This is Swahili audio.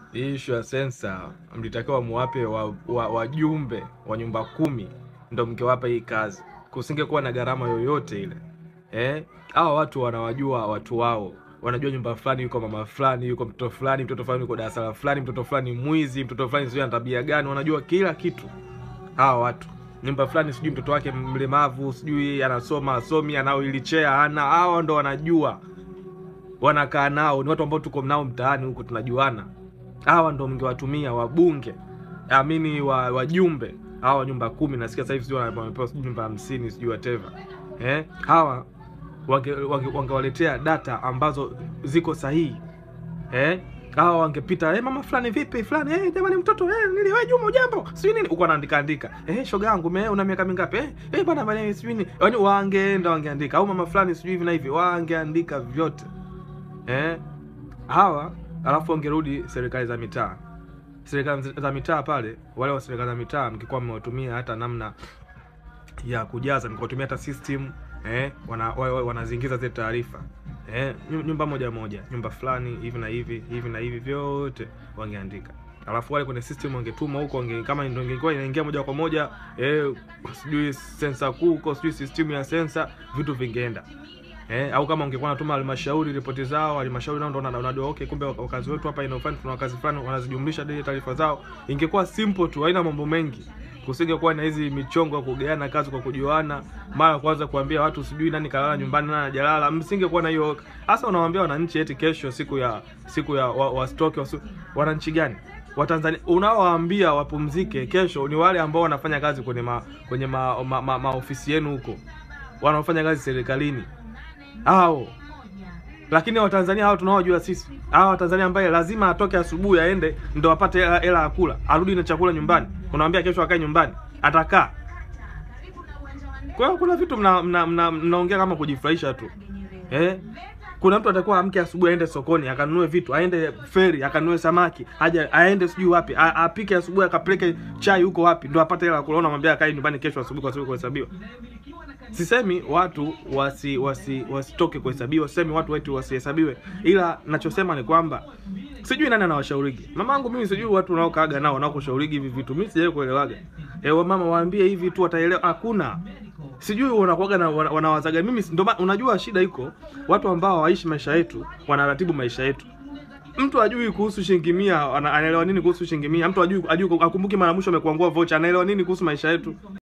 hii issue ya sensa mlitakiwa muwape wajumbe wa, wa, wa nyumba kumi ndo mngewapa hii kazi, kusingekuwa na gharama yoyote ile eh. Hawa watu wanawajua watu wao, wanajua nyumba fulani yuko mama fulani, yuko mtoto fulani, mtoto fulani yuko darasa fulani, mtoto fulani mwizi, mtoto fulani sijui ana tabia gani, wanajua kila kitu hawa watu. Nyumba fulani sijui mtoto wake mlemavu, sijui anasoma asomi, anao ilichea ana, hawa ndo wanajua, wanakaa nao, ni watu ambao tuko nao mtaani huko, tunajuana. Hawa ndo mngewatumia wabunge, amini wa wajumbe hawa nyumba kumi, nasikia sasa hivi sijui wamepewa sijui nyumba hamsini sijui whatever eh, hawa wangewaletea wange data ambazo ziko sahihi eh, hawa wangepita eh, mama fulani vipi fulani eh, jamani mtoto eh, nili wewe Juma ujambo sijui nini, uko anaandika andika eh, shoga yangu me una miaka mingapi eh, eh bwana bwana sijui nini, yaani wangeenda wangeandika, au mama fulani sijui hivi na hivi, wangeandika vyote eh, hawa alafu wangerudi serikali za mitaa serikali za mitaa pale, wale wa serikali za mitaa mkikuwa mmewatumia hata namna ya kujaza, mkiwatumia hata system eh, wana, wanazingiza zile taarifa eh, nyumba moja moja, nyumba fulani hivi na hivi hivi na hivi, vyote wangeandika, alafu wale kwenye system wangetuma huko, wange, kama ndio ingekuwa inaingia moja kwa moja eh, sijui sensa kuu huko, sijui system ya sensa, vitu vingeenda Eh, au kama ungekuwa natuma halmashauri ripoti zao, halmashauri nao ndo unajua okay, kumbe wakazi wetu hapa inafanya tuna wakazi fulani wanazijumlisha ile taarifa zao. Ingekuwa simple tu, haina mambo mengi. Kusingekuwa na hizi michongo ya kugeana kazi kwa kujuana, mara kwanza kuambia watu sijui nani kalala nyumbani nani hajalala. Msingekuwa na hiyo. Hasa unawaambia wananchi eti kesho siku ya siku ya wa, wa stock wa, wananchi gani? Watanzania unaowaambia wapumzike kesho ni wale ambao wanafanya kazi kwenye ma, kwenye ma, ma, ma, maofisi yenu huko. Wanaofanya kazi serikalini hao lakini Watanzania hao tunaojua sisi, hao Watanzania ambaye lazima atoke asubuhi aende ndo apate hela ya kula, arudi na chakula nyumbani, unamwambia kesho akae nyumbani, atakaa. Kwa hiyo kuna vitu mnaongea mna, mna, mna kama kujifurahisha tu eh. Kuna mtu atakuwa amke asubuhi aende sokoni akanunue vitu, aende feri akanunue samaki, aje aende sijui wapi, apike asubuhi akapeleke chai huko wapi, ndo apate hela ya kula, unamwambia akae nyumbani kesho asubuhi kwa sababu kuhesabiwa. Sisemi watu wasi wasi wasitoke kuhesabiwa, sisemi watu wetu wasihesabiwe, ila nachosema ni kwamba sijui nani anawashaurigi. Mamangu mimi sijui watu wanaokaaga nao wanaokushaurigi hivi vitu, mimi sijawahi kuelewaga. Eh, wa mama waambie hivi tu wataelewa, hakuna. Sijui wanakuaga na wanawazaga. Mimi ndo unajua shida iko watu ambao hawaishi maisha yetu, wanaratibu maisha yetu. Mtu ajui kuhusu shilingi mia, anaelewa nini kuhusu shilingi mia? Mtu ajui ajui akumbuki mara mwisho amekuangua vocha, anaelewa nini kuhusu maisha yetu?